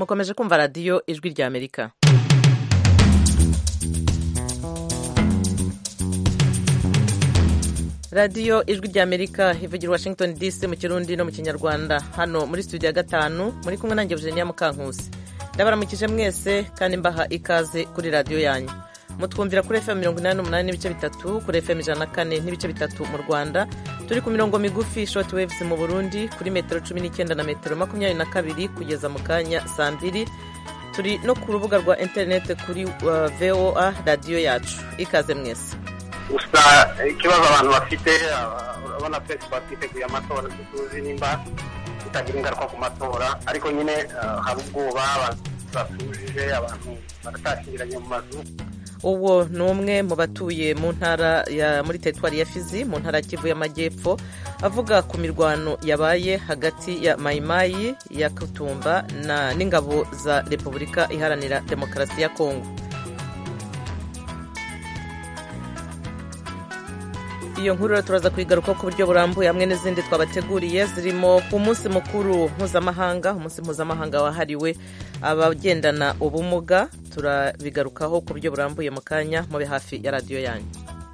mukomeje kumva radiyo ijwi rya amerika radiyo ijwi rya amerika ivugira washington dc mu kirundi no mu kinyarwanda hano muri studio ya gatanu muri kumwe nanjye eugenia mukankusi ndabaramukije mwese kandi mbaha ikaze kuri radiyo yanyu mutwumvira kuri fm mirongo inani n'umunani n'ibice bitatu kuri fm ijana na kane n'ibice bitatu mu rwanda turi ku mirongo migufi short waves mu burundi kuri metero cumi n'icyenda na metero makumyabiri na kabiri kugeza mu kanya saa mbiri turi no ku rubuga rwa interineti kuri uh, voa radiyo yacu ikaze mwese gusa ikibazo abantu bafite urabona twese tuba twiteguye amatora tuzi nimba bitagira ingaruka ku matora ariko nyine hari ubwoba abantu batujije abantu baratashyingiranye mu mazu uwo ni umwe mu batuye mu ntara ya muri teritwari ya fizi mu ntara ya kivu y'amajyepfo avuga ku mirwano yabaye hagati ya mayimayi ya kutumba na n'ingabo za repubulika iharanira demokarasi ya kongo iyo nkuru rero turaza kuyigaruka ku buryo burambuye hamwe n'izindi twabateguriye zirimo umunsi mukuru mpuzamahanga umunsi mpuzamahanga wahariwe abagendana ubumuga turabigarukaho ku buryo burambuye mu kanya mube hafi ya radiyo yanyu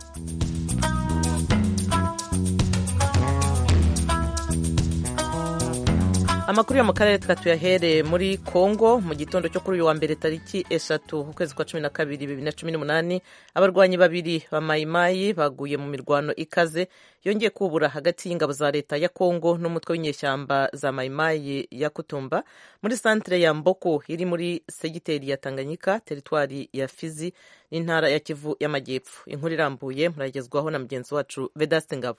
amakuru yo mu karere tuyahereye muri congo mu gitondo cyo kuri uyu wa mbere tariki eshatu ukwezi kwa cumi na kabiri bibiri na cumi n'umunani abarwanyi babiri ba mayimayi baguye mu mirwano ikaze yongeye kubura hagati y'ingabo za leta ya congo n'umutwe w'inyeshyamba za mayimayi ya kutumba muri santire ya mboko iri muri segiteri ya tanganyika teritwari ya fizi n'intara ya kivu y'amajyepfo inkuru irambuye muragezwaho na mugenzi wacu vedaste ngabo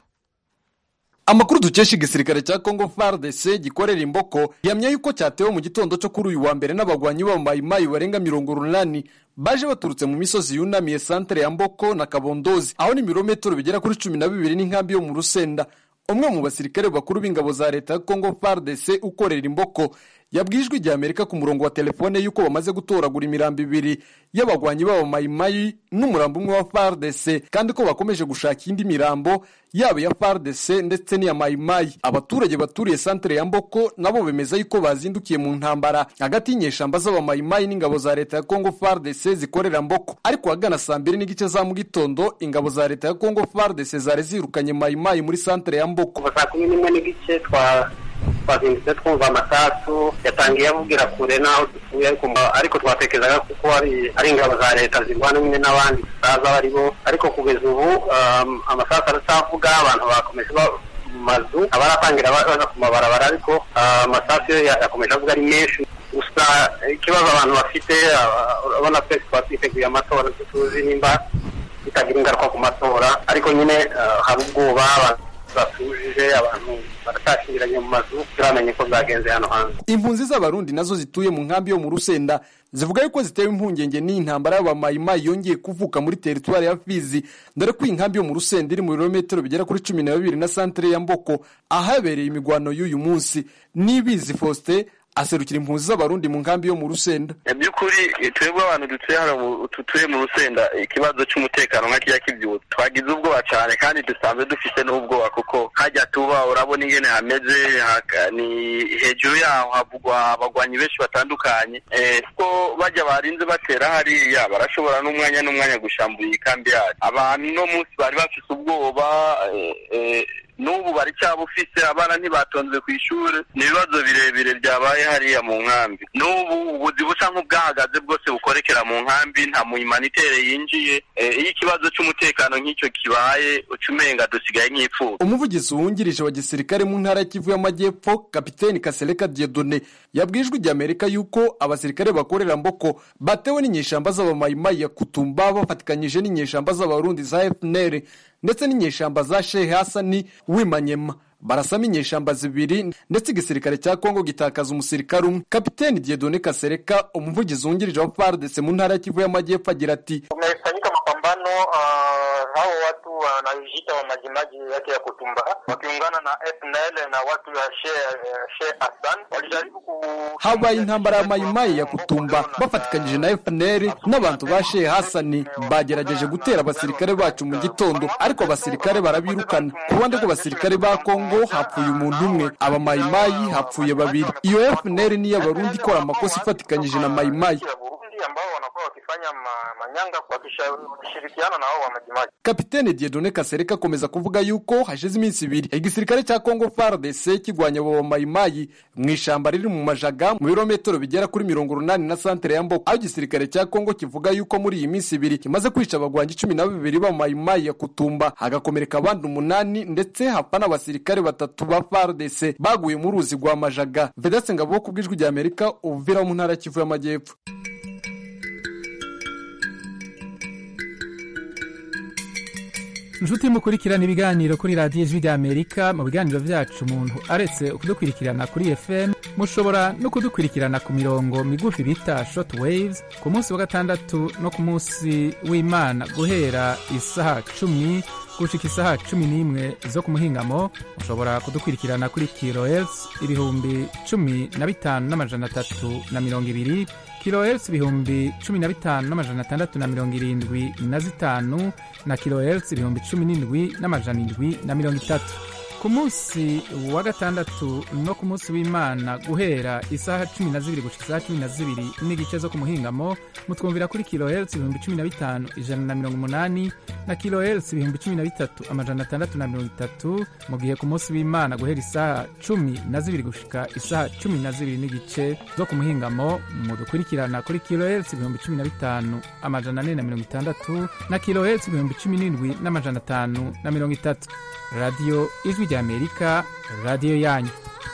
amakuru dukesha igisirikare cya congo fardc gikorera imboko yamya yuko cyatewe mu gitondo cyo kuri uyu wa mbere n'abagwanyi b'abamayimayi barenga mirongo urunani baje baturutse mu misozi yunamiye santere ya mboko na kabondozi aho ni ibirometero bigera kuri cumi na bibiri n'inkambi yo mu rusenda umwe mu basirikare bakuru b'ingabo za leta ya congo fardc ukorera imboko yabwijwe igihe amerika ku murongo wa telefone y'uko bamaze gutoragura imirambo ibiri y'abagwanyi b'abamayimayi n'umurambo umwe wa fardc kandi ko bakomeje gushaka indi mirambo yaba iya fardc ndetse n'iya mayimayi abaturage baturiye santere ya mboko nabo bemeza yuko bazindukiye mu ntambara hagati y'inyeshamba z'abamayimayi n'ingabo za leta ya congo fardc zikorera mboko ariko ahagana saa mbiri n'igice za mu gitondo ingabo za leta ya congo fardc zari zirukanye mayimayi muri santere ya mboko kuva saa kumi n'imwe n'igice twa twazindutse twumva amasasu yatangiye avugira kure n'aho dutuye ariko twatekerezaga kuko ari ingabo za leta zirwana nyine n'abandi tutazi abo ari bo ariko kugeza ubu amasasu aracyavuga abantu bakomeje mu mazu abaratangira baza ku mabarabara ariko amasasu yo yakomeje avuga ari menshi gusa ikibazo abantu bafite urabona twese tuba twiteguye amatora tuzi nimba bitagira ingaruka ku matora ariko nyine hari ubwoba abantu batujije abantu baratashyingiranye mu mazu turamenye ko byagenze hano hanze impunzi z'abarundi nazo zituye mu nkambi yo mu rusenda zivuga yuko zitewe impungenge n'iyi ntambara y'abamayimayi yongeye kuvuka muri teritwari ya fizi dore ko iyi nkambi yo mu rusenda iri mu birometero bigera kuri cumi na bibiri na santere ya mboko ahabereye imigwano y'uyu munsi n'ibizi faustin aserukira impunzi z'abarundi mu nkambi yo mu rusenda by'ukuri twebwe abantu dutuye hano tutuye mu rusenda ikibazo cy'umutekano nka kijya kibyutse twagize ubwoba cyane kandi dusanzwe dufite n'ubwoba kuko hajya tuba urabona ingene hameze ni hejuru yaho havugwa abagwanyi benshi batandukanye kuko bajya barinze batera hariya barashobora n'umwanya n'umwanya gushambura iyi kambi yacu abantu no munsi bari bafite ubwoba n'ubu bari cyabufise abana ntibatonze ku ishuri ni ibibazo birebire byabaye hariya mu nkambi n'ubu ubuzi busa nk'ubwahagaze bwose bukorekera mu nkambi nta muhimanitere yinjiye iyo ikibazo cy'umutekano nk'icyo kibaye uca umenga dusigaye nk'ipfuba umuvugizi wungirije wa gisirikare mu ntara ya kivu y'amajyepfo kapiteni kasereka diedone yabwijwe igihe amerika yuko abasirikare bakorera mboko batewe n'inyeshamba z'abamayimayi ya kutumba bafatikanyije n'inyeshamba z'abarundi za fnr ndetse n'inyeshamba za shehe hasani wimanyema barasamo inyeshamba zibiri ndetse igisirikare cya kongo gitakaza umusirikare umwe kapiteni diedone kasereka umuvugizi wungirije wa fardc mu ntara ya kivu y'amajyepfo agira ati kumefanyika mapambano uh, hao watu wanajiita wa majimaji yake ya Kutumba wakiungana na FNL na watu ya Sheikh Hassan walijaribu ku habaye intambara ya mayimayi ya kutumba bafatikanyije na FNL n'abantu ba Sheikh Hassan bagerageje gutera abasirikare bacu mu gitondo ariko abasirikare barabirukana ku ruhande rw'abasirikare ba Kongo hapfuye umuntu umwe aba mayimayi hapfuye babiri iyo FNL niyo abarundi ikora amakosa ifatikanyije na mayimayi ambao wanakuwa wakifanya manyanga wakishirikiana na hao wa majimaji. Kapitene Dieudonne Kasereka akomeza kuvuga yuko hashize iminsi ibiri igisirikare cya Congo FARDC kirwanya abo mayimayi mu ishamba riri mu majaga mu birometero bigera kuri mirongo urunani na santere ya Mboko aho igisirikare cya Congo kivuga yuko muri iyi minsi ibiri kimaze kwica abagwanyi cumi na babiri ba mayimayi ya Kutumba hagakomereka abandi umunani ndetse hapfa n'abasirikare batatu ba FARDC baguye mu ruzi rwa majaga Vedaste Ngabo ku bw'ijwi rya Amerika uvira mu ntara Kivu y'Amajyepfo inshuti mukurikirana ibiganiro kuri radiyo ijwi ry'amerika mu biganiro byacu umuntu aretse kudukurikirana kuri fm mushobora no kudukurikirana ku mirongo migufi bita short waves ku munsi wa gatandatu no ku munsi w'imana guhera isaha cumi gushika isaha cumi n'imwe zo ku muhingamo mushobora kudukurikirana kuri kilohertz ibihumbi cumi na bitanu n'amajana atatu na mirongo ibiri kilohertz ibihumbi cumi na bitanu n'amajana atandatu na mirongo irindwi na zitanu na kilohertz ibihumbi cumi n'indwi n'amajana indwi na mirongo itatu ku munsi wa gatandatu no ku munsi w'imana guhera isaha cumi na zibiri gushika isaha cumi na zibiri n'igice zo ku muhingamo mutwumvira kuri kilohertz ibihumbi cumi na bitanu ijana na mirongo umunani na kilohertz ibihumbi cumi na bitatu amajana atandatu na mirongo itatu mu gihe ku munsi w'imana guhera isaha cumi na zibiri gushika isaha cumi na zibiri n'igice zo ku muhingamo mudukurikirana kuri kilohertz ibihumbi cumi na bitanu amajana ane na mirongo itandatu na kilohertz ibihumbi cumi n'indwi n'amajana atanu na mirongo itatu radiyo ijwi ry'amerika radiyo yanyu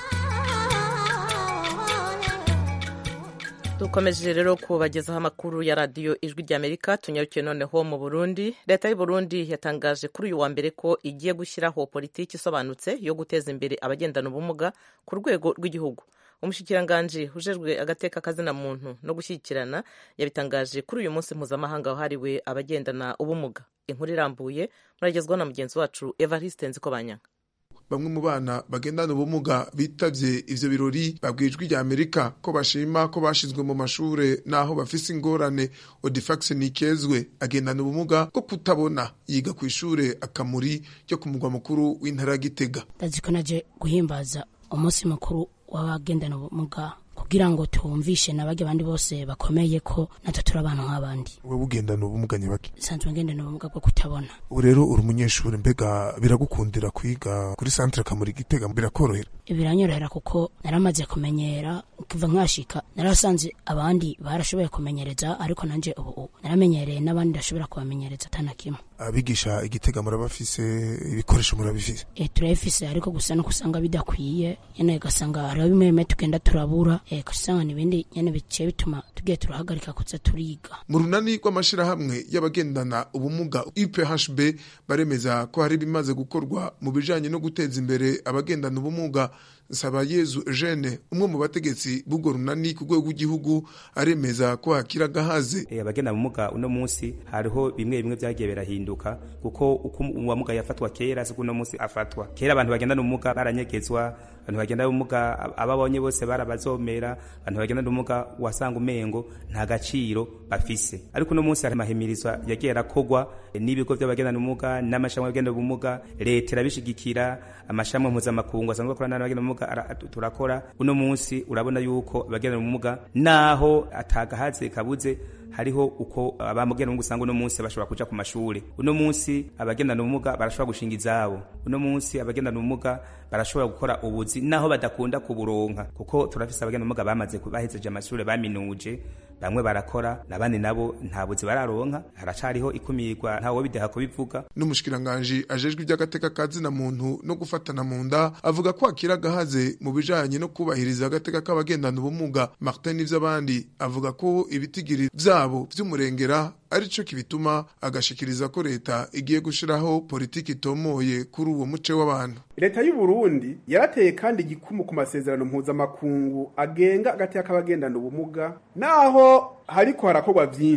dukomeje rero kubagezaho amakuru ya radiyo ijwi ry'amerika tunyarukiye noneho mu burundi leta y'u burundi yatangaje kuri uyu wa mbere ko igiye gushyiraho politiki isobanutse yo guteza imbere abagendana ubumuga ku rwego rw'igihugu umushyikiranganje ujejwe agateka kazina muntu no gushyigikirana yabitangaje kuri uyu munsi mpuzamahanga wahariwe abagendana ubumuga inkuru irambuye muragezwaho na mugenzi wacu evariste nzikobanyanga bamwe mu bana bagendana ubumuga bitavye ivyo birori babwijwe rya Amerika ko bashima ko bashizwe mu mashure naho bafise ingorane Odifax Nikezwe agendana ubumuga bwo kutabona yiga ku ishure akamuri ryo ku mugwa mukuru w'intara ya Gitega ndaziko naje guhimbaza umunsi mukuru w'abagendana ubumuga kugira ngo tumvishe n'abajya abandi bose bakomeye ko natwe turi abantu nk'abandi wewe ugendana ubumuga nyabaki nsanzwe ngendana ubumuga bwo kutabona ubu rero uri umunyeshuri mbega biragukundira kwiga kuri centre kamuri gitega birakorohera biranyorohera kuko naramaze kumenyera kuva nkashika narasanze abandi barashoboye kumenyereza ariko nanje ubu naramenyereye n'abandi ndashobora kubamenyereza atana kimwe abigisha igitega murabafise ibikoresho murabifise e, turabifise ariko gusa no kusanga bidakwiye nyene ugasanga hariho bimwe bimwe tugenda turabura e, kusanga n'ibindi nyene biciye bituma tugiye turahagarika kuza turiga mu runani rw'amashirahamwe y'abagendana ubumuga UPHB baremeza ko hari bimaze gukorwa mu bijanye no guteza imbere abagendana ubumuga Nsabayezu Eugene umwe mu bategetsi b'ubwo runani ku rwego rw'igihugu aremeza ko hakira gahaze e, abagenda ubumuga uno munsi hariho bimwe bimwe vyagiye birahinduka kuko uko uwamuga yafatwa kera siko uno munsi afatwa kera abantu bagendana ubumuga baranyegezwa abantu bagendana ubumuga ababonye bose barabazomera abantu bagendana ubumuga wasanga umengo nta gaciro bafise ariko uno munsi hari amahimirizwa yagiye arakogwa n'ibigo vy'abagendana ubumuga n'amashami y'abagendana ubumuga leta irabishigikira amashami mpuzamakungu asanzwe akora n'abagendana ubumuga turakora uno munsi urabona yuko abagendana ubumuga naho atagahaze kabuze hariho uko abamugenda ubumuga usanga uno munsi bashobora kuja ku mashuri uno munsi abagendana ubumuga barashobora gushinga izabo uno munsi abagendana ubumuga barashobora gukora ubuzi naho badakunda kuburonka kuko turafise abagendana ubumuga bamaze bahejeje amashuri baminuje bamwe barakora nabandi nabo nta buzi bararonka haracariho ikumirwa ntawe bideha kubivuga n'umushikiranganji ajejwe iby'agateka ka zina muntu no gufatana mu nda avuga ko akira gahaze mu bijanye no kubahiriza agateka k'abagendana ubumuga Martin ivy'abandi avuga ko ibitigiri vyabo vy'umurengera arico kibituma agashikiriza ko leta igiye gushiraho politiki itomoye kuri uwo muce w'abantu leta y'u Burundi yarateye kandi igikumu ku masezerano mpuzamakungu agenga agateka k'abagendana ubumuga naho hariko harakorwa vyinshi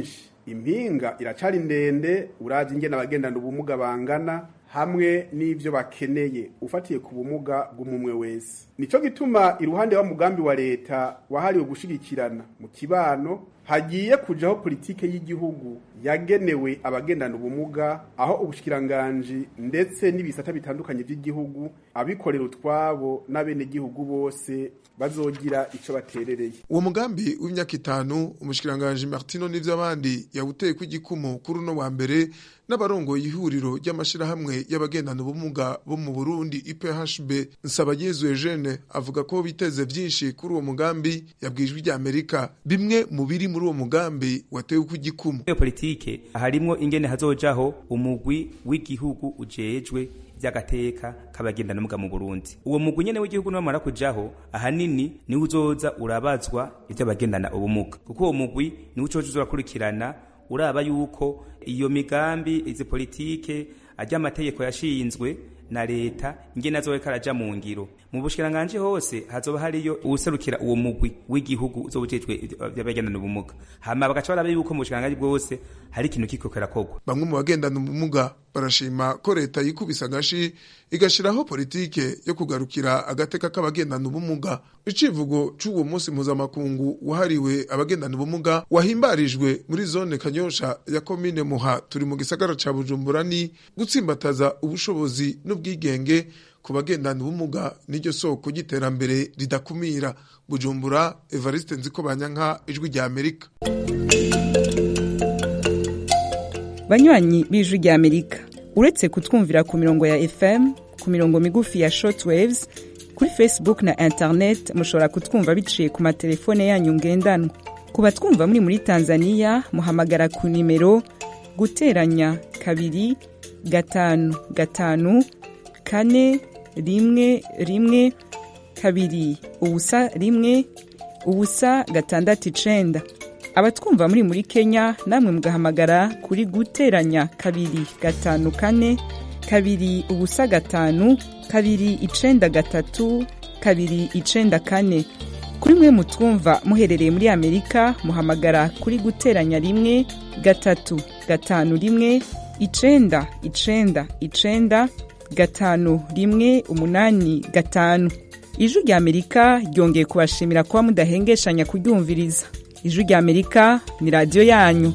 impinga iracari ndende uravye ingene abagendana ubumuga bangana hamwe n'ivyo bakeneye ufatiye ku bumuga bw'umumwe wese nico gituma iruhande wa mugambi wa leta wahariwe gushigikirana mu kibano hagiye kujaho politike y'igihugu yagenewe abagendana ubumuga aho ubushikiranganji ndetse n'ibisata bitandukanye by'igihugu abikorera utwabo n'abenegihugu bose bazogira ico baterereye uwo mugambi w'imyaka itanu umushikiranganji martino n'ivy'abandi yawuteye ko igikumu kuri uno wa mbere n'abarongoye ihuriro ry'amashirahamwe y'abagendana ubumuga bo mu burundi iphb nsabayezu eugene avuga ko biteze vyinshi kuri uwo mugambi yabwijwe rya amerika bimwe mu biri muri uwo mugambi watewe ko igikumu iyo politike harimwo ingene hazojaho umugwi w'igihugu ujejwe by'agateka k'abagendana ubumuga mu Burundi uwo mugwi nyene w'igihugu namara kujaho ahanini niwe uzoza urabazwa ivy'abagendana ubumuga kuko uwo mugwi niwe ucoza urakurikirana uraba yuko iyo migambi izi politike ajya amategeko yashinzwe na leta ingene azoba karaja mu ngiro mu bushikiranganje hose hazoba hariyo uwuserukira uwo mugwi w'igihugu uzobujejwe by'abagendana ubumuga hama bagaca barabe yuko mu bushikiranganje bwose hari ikintu kiko kirakorwa bamwe mu bagendana ubumuga barashima ko leta yikubise agashi igashiraho politike yo kugarukira agateka k'abagendana ubumuga icivugo c'uwo munsi mpuzamakungu wahariwe abagendana ubumuga wahimbarijwe muri zone kanyosha ya komine muha turi mu gisagara ca bujumbura ni gutsimbataza ubushobozi n'ubwigenge ku bagendana ubumuga n'iryo soko ry'iterambere ridakumira bujumbura evariste nziko banyanka ijwi rya amerika banywanyi b'ijwi rya amerika uretse kutwumvira ku mirongo ya fm ku mirongo migufi ya shortwaves kuri facebook na internet mushobora kutwumva biciye ku matelefone yanyu ngendanwa ku batwumva muri muri tanzania muhamagara ku nimero guteranya kabiri gatanu gatanu kane rimwe rimwe kabiri ubusa rimwe ubusa gatandatu icenda abatwumva muri muri kenya namwe mugahamagara kuri guteranya kabiri gatanu kane kabiri ubusa gatanu kabiri icenda gatatu kabiri icenda kane kuri mwe mutwumva muherereye muri amerika muhamagara kuri guteranya rimwe gatatu gatanu rimwe icenda icenda icenda gatanu rimwe umunani gatanu ijwi rya amerika ryongeye kubashimira kuba mudahengeshanya kuryumviriza ijwi rya amerika ni radiyo yanyu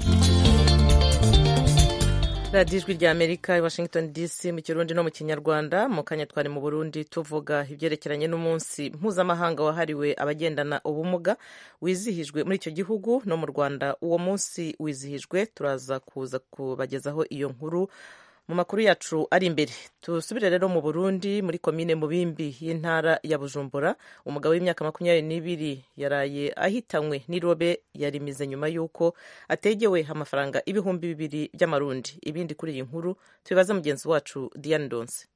radiyo ijwi rya amerika i washington dc mu kirundi no mu kinyarwanda mu kanya twari mu burundi tuvuga ibyerekeranye n'umunsi mpuzamahanga wahariwe abagendana ubumuga wizihijwe muri icyo gihugu no mu rwanda uwo munsi wizihijwe turaza kuza kubagezaho iyo nkuru mu makuru yacu ari imbere tusubire rero mu burundi muri komine mubimbi y'intara ya bujumbura umugabo w'imyaka makumyabiri n'ibiri yaraye ahitanywe n'irobe yarimize nyuma y'uko ategewe amafaranga ibihumbi bibiri by'amarundi ibindi kuri iyi nkuru tubibaza mugenzi wacu diane donse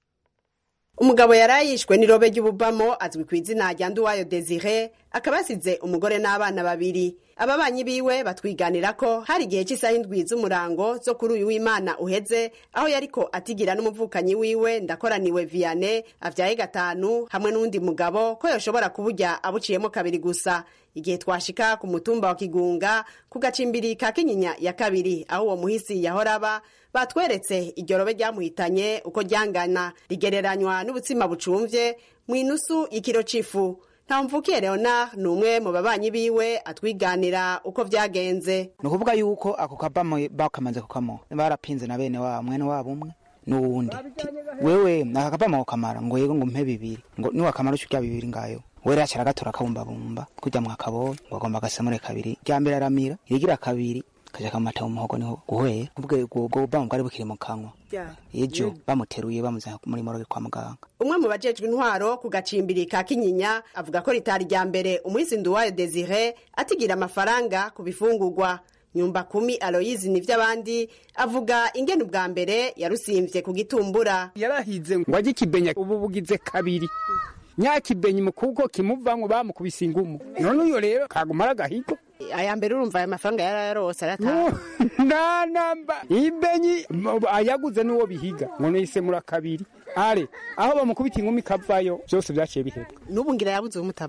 umugabo yarayishwe n'irobe ry'ububamo azwi ku izina rya nduwayo desire akaba yasize umugore n'abana babiri ababanyi biwe batwiganira ko hari igihe cy'isaha indwi z'umurango zo kuri uyu w'imana uheze aho yariko atigira n'umuvukanyi wiwe ndakoraniwe viane avyaye gatanu hamwe n'uwundi mugabo ko yoshobora kuburya abuciyemo kabiri gusa igihe twashika ku mutumba wa kigunga ku gacimbiri ka kinyinya ya kabiri aho uwo muhisi yahora aba batweretse iryo robe ryamuhitanye uko ryangana rigereranywa n'ubutsima bucumvye mu inusu y'ikiro c'ifu ntamvukiye leonard ni umwe mu babanyi biwe atwiganira uko vyagenze ni ukuvuga yuko ako kabamo bakamaze kukamo barapinze na bene wabo mwene wabo umwe n'uwundi wewe aka kabamo kamara ngo yego ngo mpe bibiri ngo niwakamara uco urya bibiri ngayo wera acara gatora akabumbabumba kurya mwakabonye ngo agomba agasemure kabiri rya mbere aramira irigira kabiri kaja kamata mu muhogo niho guhwera ubwo ubwo bamu bwari bukiri mu kanwa ejo bamuteruye bamuzana muri moroge kwa muganga umwe mu bajejwe intwaro ku gacimbiri ka kinyinya avuga ko ritari rya mbere umuhisi nduwayo desire atigira amafaranga ku bifungurwa nyumba kumi aloyizi n'ivy'abandi avuga ingene ubwa mbere yarusimvye ku gitumbura yarahize ngo ajye ikibenya ubu bugize kabiri nyakibenyi mu kuko kimuvamwo bamukubise ingumu none uyo rero kagumara agahigo aya mbere urumva aya mafaranga yarayarose arataha nta namba ibenyi ayaguze n'uwo bihiga ngo nisemura kabiri are aho bamukubita ingumi kavayo byose vyaciye bihebwa n'ubu ngira yabuze umutabara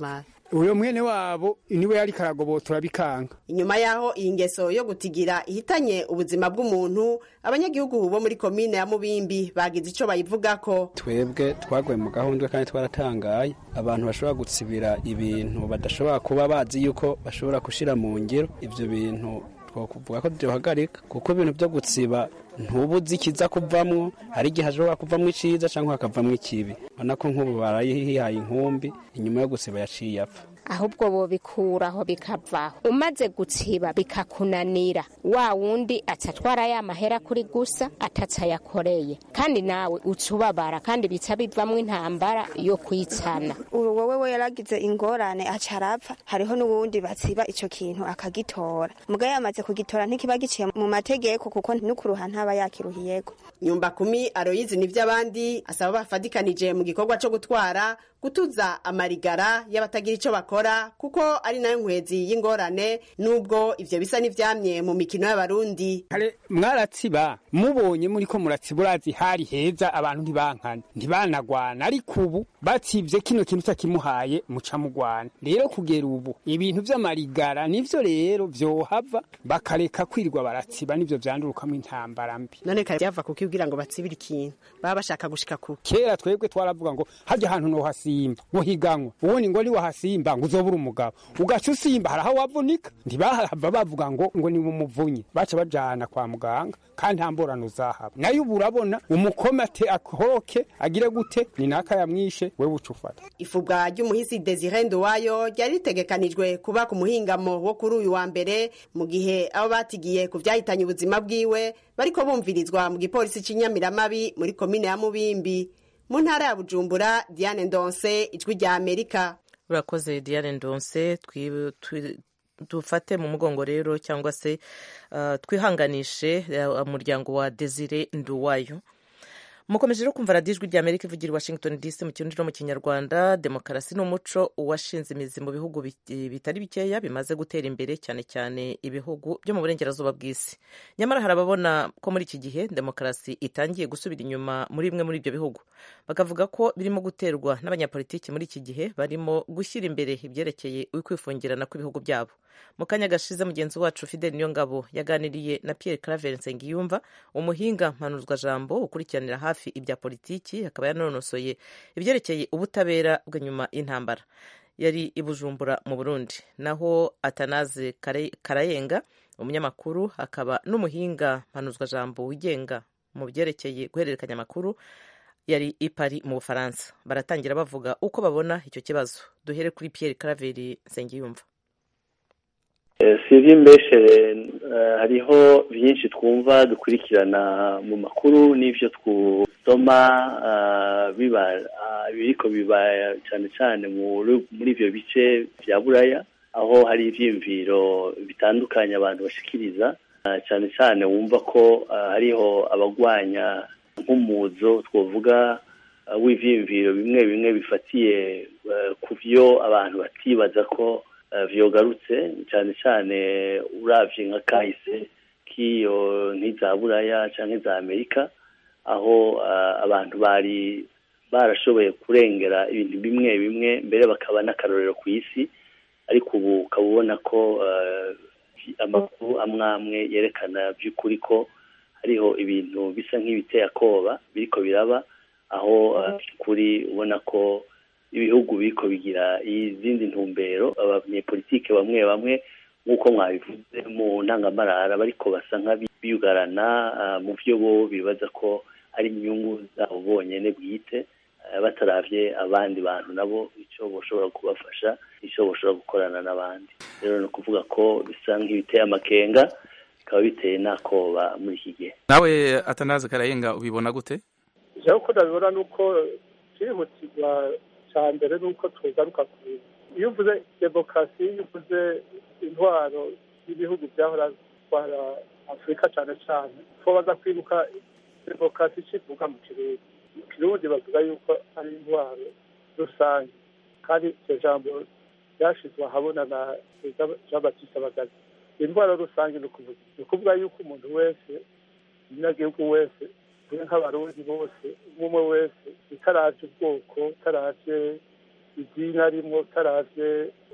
uyo mwene wabo niwe yari karagobotora bikanga inyuma yaho iyi ngeso yo gutigira ihitanye ubuzima bw'umuntu abanyagihugu bo muri komine ya mubimbi bagize ico bayivugako twebwe twaguye mu gahunda kandi twaratangaye abantu bashobora gutsibira ibintu badashobora kuba bazi yuko bashobora gushira mu ngiro ivyo bintu twakuvuga ko byohagarika kuko ibintu byo gutsiba ntubuzi ikiza kuvamwo hari igihe hashobora kuvamwo iciza cyangwa hakavamwo ikibi ubona ko nk'ubu barayihaye inkumbi inyuma yo gusiba yaciye apfa ahubwo bobikuraho bikavaho umaze gutsiba bikakunanira wa wundi atatwara ya mahera kuri gusa atatsa yakoreye kandi nawe ucubabara kandi bica bivamwo intambara yo kwitsana wowe we yaragize ingorane aca arapfa hariho n'uwundi batsiba ico kintu akagitora mugaye yamaze kugitora ntikiba giciye mu mategeko kuko n'ukuruha ntaba yakiruhiyeko nyumba kumi aroyizi n'ivy'abandi asaba bafadikanije mu gikorwa co gutwara gutuza amarigara y'abatagira ico bakora kuko ari nayo nkwezi y'ingorane nubwo ivyo bisa n'ivyamye mu mikino y'abarundi kare mwaratsiba mubonye muri ko muratsiba urazi hari heza abantu ntibankana ntibanagwana ariko ubu batsivye kino kintu utakimuhaye muca mugwana rero kugera ubu ibintu vy'amarigara nivyo rero vyohava bakareka kwirirwa baratsiba nivyo vyandurukamo intambara mbi none kare vyava kuko ubwira ngo batsibire ikintu baba bashaka gushika kuki kera twebwe twaravuga ngo harya hantu nohasimba ngo higanwa ubundi ngo niwahasimba ngo uzobura umugabo ugaca usimba hari aho wavunika ntibahava bavuga ngo ngo ni umuvunyi baca bajana kwa muganga kandi nta mborano uzahaba nayo ubu urabona umukome ate akoroke agire gute ni naka yamwishe wewe uca ufata ifubwa ry'umuhisi desire nduwayo ryari ritegekanijwe kuba ku muhingamo wo kuri uyu wa mbere mu gihe abo batigiye ku vyahitanye ubuzima bwiwe bariko bumvirizwa mu gipolisi c'inyamiramabi muri komine ya mubimbi mu ntara ya bujumbura diane ndonse ijwi rya amerika urakoze diane ndonse dufate mu mugongo rero cyangwa se twihanganishe umuryango wa desire nduwayo mukomeje rero kumva radiyo ijwi rya amerika ivugira i washington dc mu kirundi no mu kinyarwanda demokarasi ni umuco washinze imizi mu bihugu bitari bikeya bimaze gutera imbere cyane cyane ibihugu byo mu burengerazuba bw'isi nyamara hari ababona ko muri iki gihe demokarasi itangiye gusubira inyuma muri bimwe muri ibyo bihugu bakavuga ko birimo guterwa n'abanyapolitiki muri iki gihe barimo gushyira imbere ibyerekeye ukwifungirana kw'ibihugu byabo mu kanya gashize mugenzi wacu fidel niyongabo yaganiriye na pierre claver nsengiyumva umuhinga mpanuzwajambo ukurikiranira hafi ibya politiki akaba yanonosoye ibyerekeye ubutabera bw'inyuma y'intambara yari i bujumbura mu burundi naho atanaze karayenga umunyamakuru akaba n'umuhinga mpanuzwajambo wigenga mu byerekeye guhererekanya amakuru yari i Paris mu bufaransa baratangira bavuga uko babona icyo kibazo duhere kuri pierre claver nsengiyumva sivi mbeshere hariho byinshi twumva dukurikirana mu makuru n'ibyo twusoma biba biriko biba cyane cyane muri ibyo bice bya buraya aho hari ibyiyumviro bitandukanye abantu bashikiriza cyane cyane wumva ko hariho abagwanya nk'umuzo twavuga w'ibyiyumviro bimwe bimwe bifatiye ku byo abantu batibaza ko vyogarutse cyane cyane uravye nka kahise k'iyo nk'iza buraya canke za amerika aho abantu bari barashoboye kurengera ibintu bimwe bimwe mbere bakaba n'akarorero ku isi ariko ubu ukaba ubona ko amakuru amwe amwe yerekana by'ukuri ko hariho ibintu bisa nk'ibiteye akoba biriko biraba aho kuri ubona ko ibihugu biriko bigira izindi ntumbero abanyepolitike bamwe bamwe nk'uko mwabivuze mu ntangamarara bariko basa nk'abiyugarana mu byo bo bibaza ko ari inyungu zabo bonyene bwite bataravye abandi bantu nabo icyo boshobora kubafasha icyo boshobora gukorana n'abandi rero ni ukuvuga ko bisa nk'ibiteye amakenga bikaba biteye n'akoba muri iki gihe nawe atanaze karayenga ubibona gute jewe uko ndabibona ni uko cyihutirwa cya mbere ni uko tugaruka ku iyo uvuze demokarasi iyo uvuze intwaro y'ibihugu byahora bitwara afurika cyane cyane ko baza kwibuka demokarasi ikivuga mu kirundi mu kirundi bavuga yuko ari intwaro rusange kandi iryo jambo ryashyizwe ahabona na jean batiste bagazi intwaro rusange ni ukuvuga yuko umuntu wese umunyagihugu wese turi nk'abarundi bose umwe wese utaravye ubwoko utaravye idini arimwo utaravye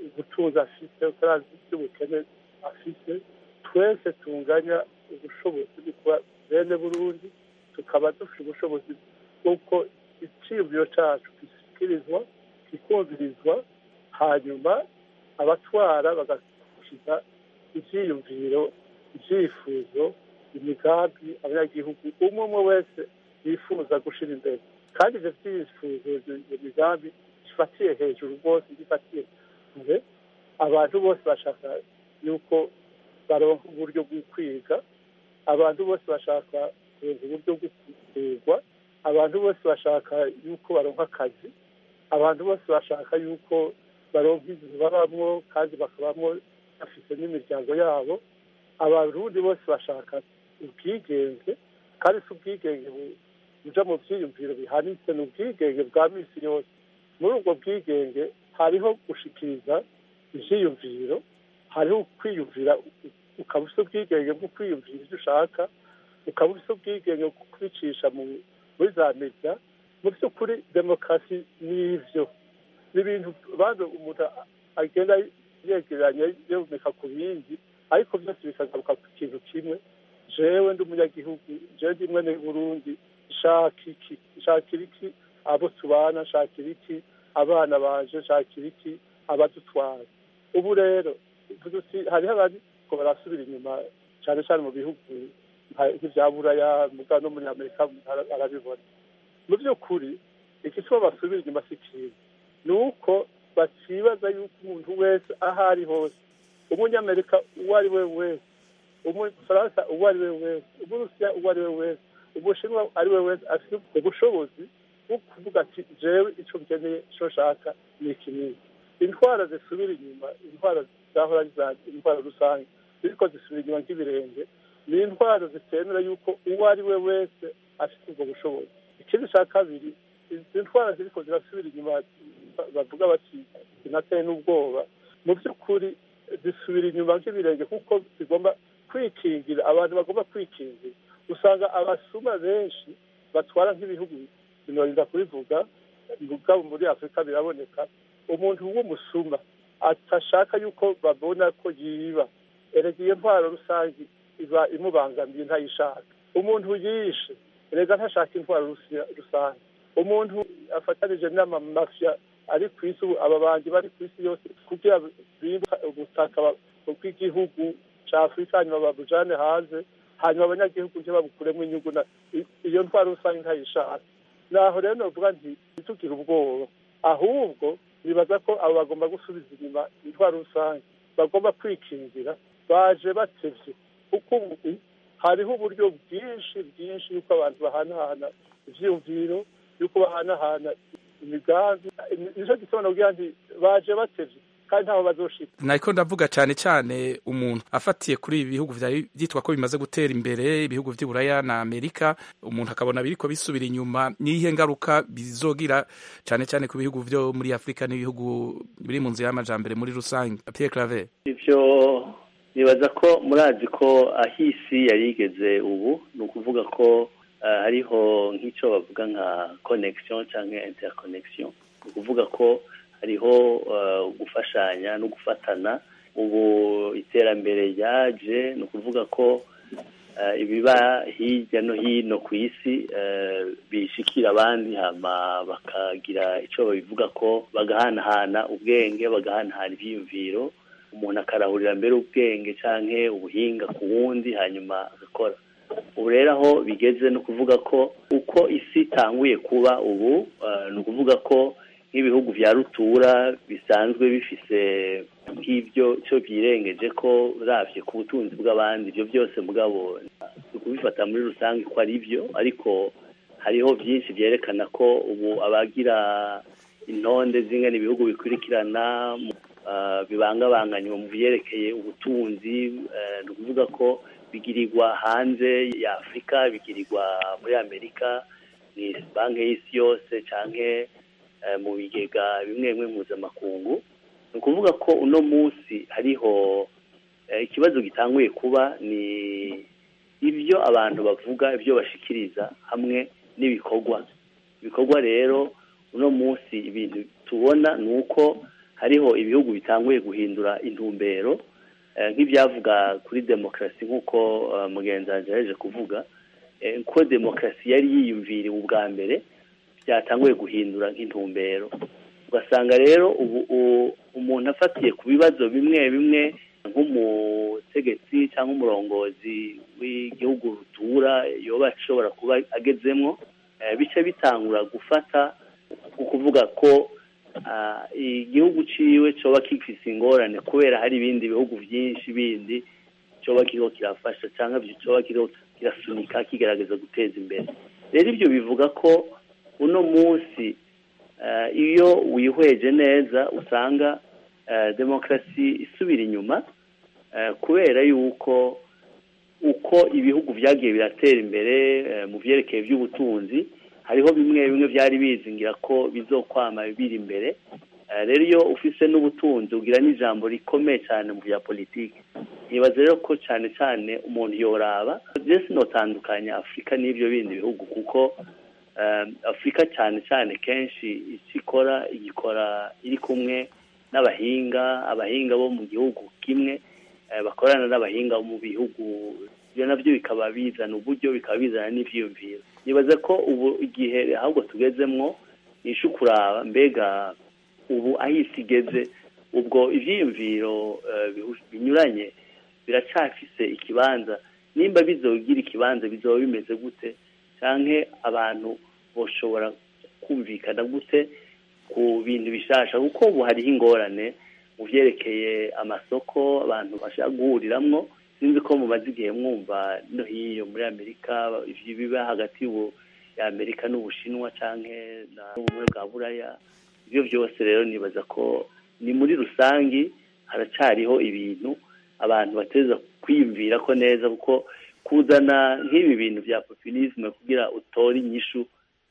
ubutunzi afise utarazi iby'ubukene afise twese tunganya ubushobozi bwo kuba bene burundi tukaba dufite ubushobozi bw'uko iciyumviro cacu gishyikirizwa kikumvirizwa hanyuma abatwara bagashyiga ivyiyumviro ivyifuzo imigambi abanyagihugu umwe umwe wese yifuza gushira imbere kandi ivyo vyifuzo iyo migambi gifatiye hejuru rwose gifatiye kure abantu bose bashaka yuko baronka uburyo bwo kwiga abantu bose bashaka kuronka uburyo bwo kuvurwa abantu bose bashaka yuko baronka akazi abantu bose bashaka yuko baronka inzu babamwo kandi bakabamwo bafite n'imiryango yabo abarundi bose bashaka ubwigenge kandi si ubwigenge buja mu vyiyumviro bihanitse ni ubwigenge bwa misi yose muri ubwo bwigenge hariho gushikiriza ivyiyumviro hariho kwiyumvira ukaba ufite ubwigenge bwo kwiyumvira ivyo ushaka ukaba ufite ubwigenge bwo kubicisha muri za media mu by'ukuri demokarasi ni ivyo ni ibintu bado umuntu agenda yegeranya yomeka ku bindi ariko byose bikagaruka ku kintu kimwe jewe ndi umunyagihugu jewe ndi mwene burundi nshaka iki nshakira iki abo tubana nshakira iki abana banje nshakira iki abadutwara ubu rero hariho abariko barasubira inyuma cyane cyane mu bihugu nk'ivya buraya muga no muri amerika arabibona mu by'ukuri igituma basubira inyuma si kiza ni uko bakibaza yuko umuntu wese aho ari hose umunyamerika uwo ari we wese umufaransa uwo ari we wese umurusiya uwo ari we wese umushinwa ari we wese afite ubushobozi bwo kuvuga ati jewe ico nkeneye ico nshaka ni iki n'iki intwara zisubira inyuma intwara zahora intwara rusange ziriko zisubira inyuma nk'ibirenge ni intwaro zitemera yuko uwo ari we wese afite ubwo bushobozi ikindi cya kabiri izi ntwara ziriko zirasubira inyuma bavuga bati zinateye n'ubwoba mu by'ukuri zisubira inyuma nk'ibirenge kuko zigomba kwikingira abantu bagomba kwikingira usanga abasuma benshi batwara nk'ibihugu binorinda kubivuga mugabo muri afurika biraboneka umuntu w'umusuma atashaka yuko babona ko yiba erega iyo ntwaro rusange iba imubangamiye ntayishaka umuntu yishe erega ntashaka intwaro rusange umuntu afatanije n'amamafya ari ku isi ubu aba banjye bari ku isi yose kugira bimba ubutaka bw'igihugu cya afurika hanyuma babujane hanze hanyuma abanyagihugu ntibabukuremo inyungu iyo ntwaro rusange ntayishaka naho rero novuga nti ntitugire ubwoba ahubwo nibaza ko abo bagomba gusubiza inyuma intwaro rusange bagomba kwikingira baje batevye kuko ubu hariho uburyo bwinshi bwinshi yuko abantu bahanahana ivyiyumviro yuko bahanahana imigambi nico gituma nogira nti baje batevye kandi ntaho bazoshika nariko ndavuga cane cane umuntu afatiye kuri ibi bihugu vyari vyitwa ko bimaze gutera imbere ibihugu vy'iburaya na amerika umuntu akabona biriko bisubira inyuma niyihe ngaruka bizogira cane cane ku bihugu vyo muri afurika n'ibihugu biri mu nzira y'amajambere muri rusange pierre claver ivyo nibaza ko murazi ko aho isi yari igeze ubu ni ukuvuga ko hariho nk'icyo bavuga nka connection cyangwa interconnection ni ukuvuga ko hariho gufashanya no gufatana ubu iterambere ryaje ni ukuvuga ko ibiba hirya no hino ku isi bishikira abandi hama bakagira icyo babivuga ko bagahanahana ubwenge bagahanahana ibyiyumviro umuntu akarahurira mbere ubwenge cyangwa ubuhinga ku wundi hanyuma agakora ubu rero aho bigeze ni ukuvuga ko uko isi itanguye kuba ubu ni ukuvuga ko nk'ibihugu bya rutura bisanzwe bifise nk'ibyo cyo byirengeje ko uravye ku butunzi bw'abandi ibyo byose mugabo kubifata muri rusange ko ari byo ariko hariho byinshi byerekana ko ubu abagira intonde z'ingana ibihugu bikurikirana bibangabanganywa mu byerekeye ubutunzi ni ukuvuga ko bigirirwa hanze ya afurika bigirirwa muri amerika ni banki y'isi yose cyangwa mu bigega bimwe bimwe mpuzamakungu ni ukuvuga ko uno munsi hariho ikibazo gitanguye kuba ni ibyo abantu bavuga ibyo bashikiriza hamwe n'ibikorwa ibikorwa rero uno munsi ibintu tubona ni uko hariho ibihugu bitanguye guhindura intumbero nk'ibyavuga kuri demokarasi nk'uko mugenzi wanjye yaje kuvuga ko demokarasi yari yiyumviriwe ubwa mbere byatanguye guhindura nk'intumbero ugasanga rero ubu umuntu afatiye ku bibazo bimwe bimwe nk'umutegetsi cyangwa umurongozi w'igihugu rutura yoba ashobora kuba agezemo bice bitangura gufata ukuvuga ko igihugu ciwe coba gifise ingorane kubera hari ibindi bihugu byinshi bindi coba kiriho kirafasha cyangwa coba kiriho kirasunika kigerageza guteza imbere rero ibyo bivuga ko uno munsi iyo wihweje neza usanga demokarasi isubira inyuma kubera yuko uko ibihugu byagiye biratera imbere mu byerekeye by'ubutunzi hariho bimwe bimwe byari bizingira ko bizokwama biri imbere rero iyo ufise n'ubutunzi ugira n'ijambo rikomeye cyane mu bya politiki nibaza rero ko cyane cyane umuntu yoraba byose notandukanya afurika n'ibyo bindi bihugu kuko afurika cyane cyane kenshi icyo ikora igikora iri kumwe n'abahinga abahinga bo mu gihugu kimwe bakorana n'abahinga mu bihugu ibyo nabyo bikaba bizana uburyo bikaba bizana n'ibyiyumviro nibaza ko ubu igihe ahubwo tugezemwo nishe kuraba mbega ubu aho isi igeze ubwo ibyiyumviro binyuranye biracafise ikibanza nimba bizogira ikibanza bizoba bimeze gute cyangwa abantu bashobora kumvikana gute ku bintu bishasha kuko ubu hariho ingorane mu byerekeye amasoko abantu bashaka guhuriramwo sinzi ko mumaze igihe mwumva no hiyo muri amerika biba hagati y'ubu ya amerika n'ubushinwa cyangwa n'ubumwe bwa buraya ibyo byose rero nibaza ko ni muri rusange haracyariho ibintu abantu bateza kwiyumvira ko neza kuko kuzana nk'ibi bintu bya populisme kugira utore inyishu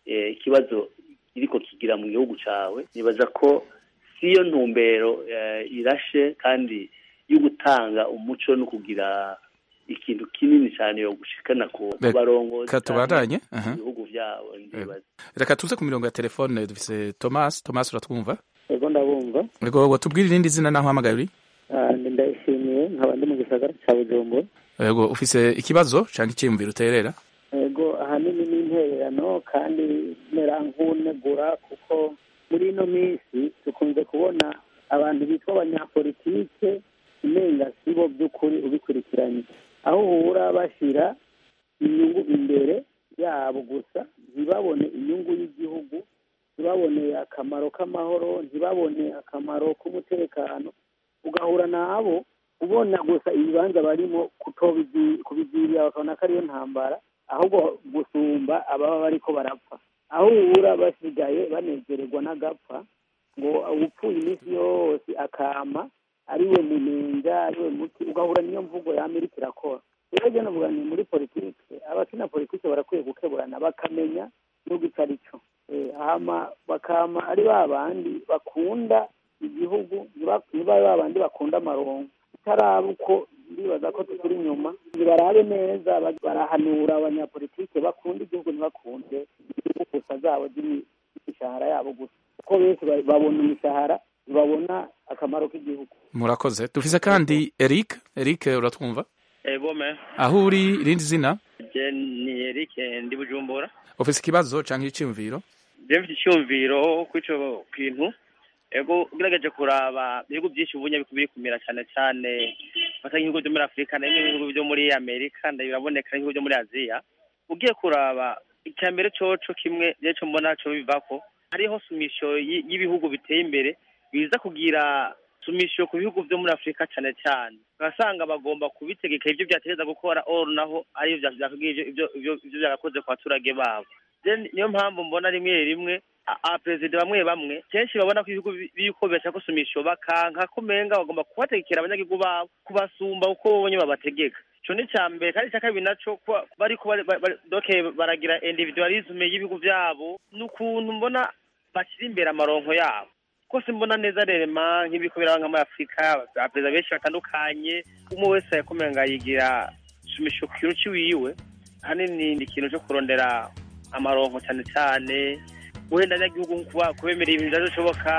ikibazo kiriko kigira mu gihugu cyawe nibaza ko siyo ntumbero irashe kandi yo gutanga umuco no kugira ikintu kinini cyane yo gushikana ku barongozi tubandanye ibihugu byabo ndibaza reka tuze ku mirongo ya telefone dufise Thomas Thomas uratwumva ego ndabumva ego tubwire irindi zina naho hamagaye uri ndayishimiye nkaba ndi mu gisagara cya bujumbura ego ufise ikibazo cyangwa icyiyumviro uterera ego ahanini ni intererano kandi mera nk'unegura kuko muri ino minsi dukunze kubona abantu bitwa abanyapolitike umenga sibo by'ukuri ubikurikiranye aho uhura bashyira inyungu imbere yabo gusa ntibabone inyungu y'igihugu ntibabone akamaro k'amahoro ntibabone akamaro k'umutekano ugahura nabo ubona gusa ibibanza barimo kubigirira bakabona ko ariyo ntambara ahubwo gusumba ababa bariko barapfa aho uhura basigaye banezererwa n'agapfa ngo upfuye iminsi yose akama ariwe munenga ariwe muti ugahura niyo mvugo ya amerika irakora rero jya navuga ni muri politike abakina politike barakwiye gukeburana bakamenya nubwo icyo ari cyo hama bakama ari ba bandi bakunda igihugu niba ba bandi bakunda amarongo itaraba uko ndibaza ko tukiri inyuma ntibarabe neza barahanura abanyapolitike bakunda igihugu ntibakunde gusa zabo z'imishahara yabo gusa kuko benshi babona imishahara babona akamaro k'igihugu murakoze dufise kandi Eric Eric uratwumva ego me aho uri irindi zina je ni Eric ndi bujumbura ufise ikibazo canke icyumviro je mfite icyumviro kw'ico kintu ego ugerageje kuraba ibihugu byinshi ubunya biri kumira cyane cyane fata nk'ibihugu byo muri afurika n'ibihugu byo muri amerika biraboneka n'ibihugu byo muri aziya ugiye kuraba icya mbere coco kimwe rero mbona co bivako hariho sumisho y'ibihugu biteye imbere biza kugira sumisho ku bihugu byo muri afurika cyane cyane ugasanga bagomba kubitegeka ibyo byategereza gukora or naho ariyo ibyo byagakoze ku baturage babo niyo mpamvu mbona rimwe rimwe abaperezida bamwe bamwe kenshi babona ko ibihugu biriko bashaka gusumisha bakanka ko umenga bagomba kubategekera abanyagihugu babo kubasumba uko babonye babategeka ico ni ca mbere kandi ica kabiri naco bariko doke baragira individualisme y'ibihugu vyabo n'ukuntu mbona bashyira imbere amaronko yabo kose mbona neza rema nk'ibiko biraba nka muri afurika abaperezida benshi batandukanye umwe wese yakomenga yigira sumisho ku kintu ciwiwe hanini ni ikintu co kurondera amaronko cyane cyane wenda abanyagihugu kubemerera ibintu bidashoboka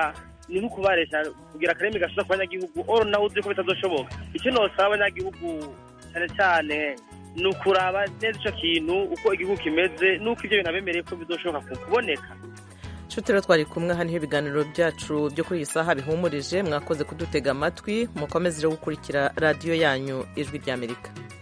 ni nko kubaresha kugira akarimi gashobora ku banyagihugu oro nawe uzi ko bitazoshoboka icyo nosaba abanyagihugu cyane cyane ni ukuraba neza icyo kintu uko igihugu kimeze n'uko ibyo bintu abemereye ko bizoshoboka ku- kuboneka nshuti rero twari kumwe hano ibiganiro byacu byo kuri iyi saha bihumurije mwakoze kudutega amatwi mukomeze rero gukurikira radiyo yanyu ijwi ry'amerika